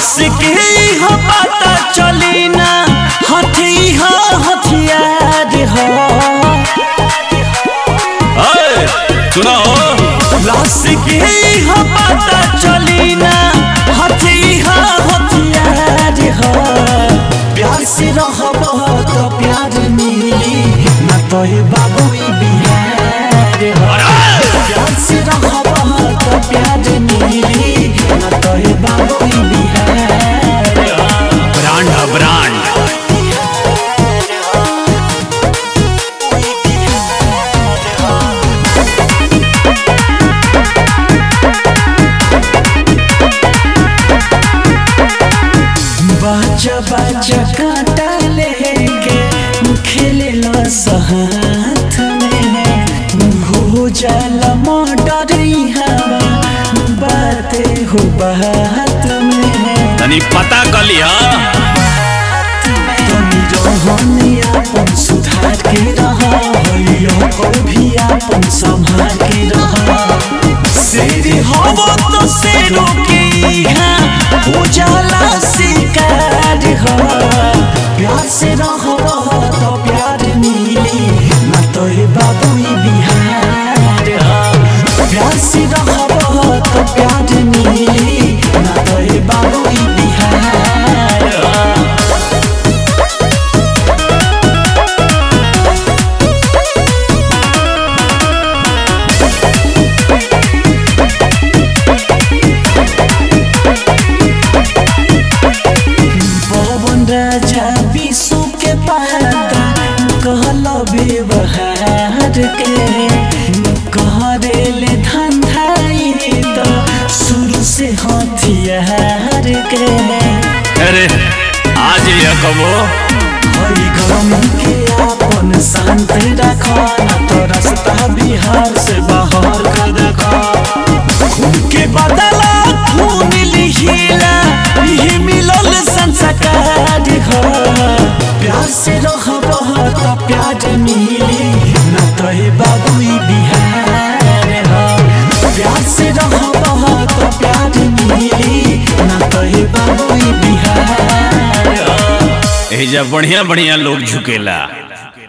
लाश के हो पता चली ना हथी हो हथियार हो अरे सुना हो लाश के हो पता चली ना हथी हो हथियार हो प्यार से रहब तो प्यार मिली ना तो हे बाबू ई बिहार हो प्यार से रहब तो प्यार मिली ना तो हे बाबू ई बिहार हो ब्रांड है ब्रांड बाजा बाजा कांटा लेके खेले ला साथ में हो जाला मर्डर हवा बातें हो बात में तनी पता कर लिया तनी रहनी अपन सुधार के रहा होलियो को भी अपन संभाल के रहा शेर हवो तो शेरों के यहाँ हो जाला शिकार हो प्यार से रहो तो प्यार मिली ना तो ये बाबू ई बिहार हो प्यार से रहो तो प्यार मिली ना तो ये बाबू ई बिहार हो पवन राजा विश्व के पाता कहल व्यवहार के कहरेले धंधाई तो शुरू से हथियार के अरे आज ये कबो हई गम के अपन शांत रख ना तो रास्ता बिहार से बाहर कर रख खून के बदला खून लिहिला यही मिलल संस्कार हो प्यार से रहब तो प्यार मिली ना तो हे बाबू ई बिहार हो प्यार से रहब तो प्यार मिली ना तो हे बाबू ई बिहार हो एजा बढ़िया बढ़िया लोग झुकेला